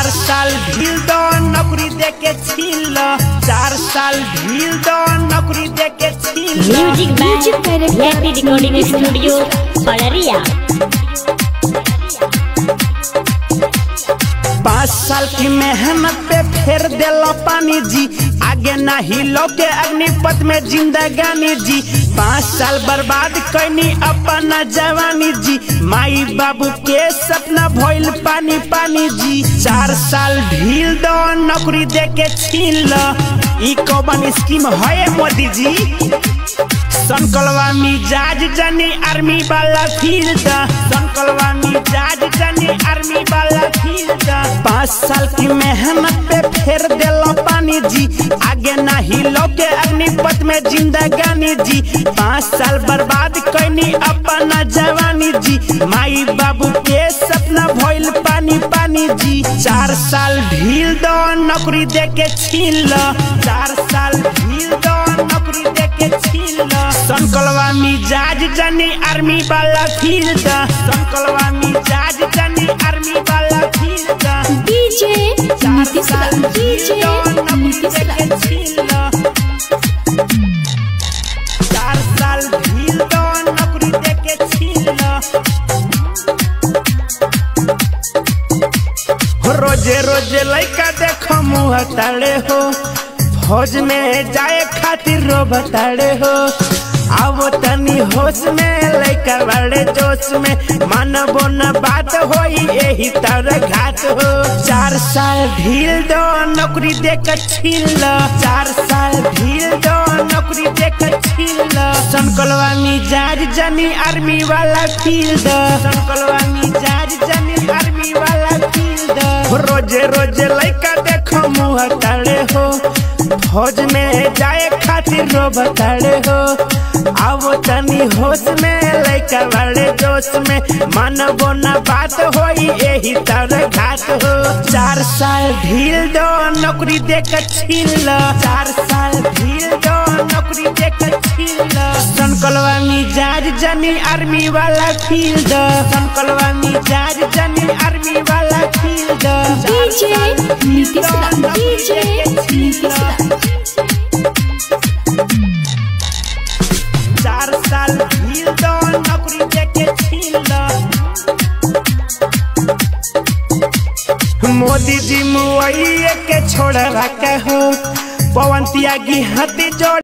चार साल ढील दो नौकरी दे के छीन लो चार साल ढील दो नौकरी दे के छीन लो music by happy recording studio Padariya पाँच साल की मेहनत पे फेर देलो पानी जी आगे ना हिलो के अग्निपथ में जिंदगानी जी पाँच साल बर्बाद कैनी अपना जवानी जी माई बाबू के सपना भइल पानी पानी जी चार साल ढील दो नौकरी दे के छीन लो ई कौन स्कीम है मोदी जी संकलवा मिजाज जनी आर्मी वाला फील्ड संकलवा मिजाज जनी आर्मी वाला फील्ड पाँच साल की मेहनत पे फेर देलो पानी जी आगे ना हिलो के अग्निपथ में जिंदगानी जी पाँच साल बर्बाद कैनी अपना जवानी जी माई बाबू के सपना भइल पानी पानी जी चार साल ढील दो नौकरी दे के छीन लो चार साल ढील दो नौकरी दे के छीन लो संकलवा मिजाज जनी आर्मी वाला फील्ड संकलवा मिजाज जनी आर्मी वाला फील्ड डीजे नीतीश साल दा डीजे ढील दो नौकरी नीतीश दे दा के छीन लो चार साल ढील दो नौकरी दे के छीन लो रोजे रोजे लइका देखो मुँह ताड़े हो फौज में जाए खातिर रो बताड़े हो आवो तनी होश में लइका बड़े जोश में मानबो न बात होई यही तरह घाट हो चार साल ढील दो नौकरी दे के छीन लो चार साल ढील दो नौकरी दे के छीन लो संकलवा मिजाज जनी आर्मी वाला फील्ड संकलवा मिजाज जनी आर्मी वाला फील्ड रोजे रोजे लइका देखो मुँह ताड़े हो फौज में जाए खातिर रो बताड़े हो आवो तनी होश में लइका बड़े जोश में मानबो न बात होई यही तरह घाट हो चार साल ढील दो नौकरी दे के छीन लो चार साल ढील दो नौकरी दे के छीन लो संकलवा मिजाज जनी आर्मी वाला फील्ड संकलवा मिजाज जनी आर्मी वाला फील्ड डीजे नीतीश दा डीजे नीतीश दा चार साल ढील दो नौकरी दे के छीन लो मोदी जी मुआइए के छोड़ रखे हो पवन त्यागी हती जोड़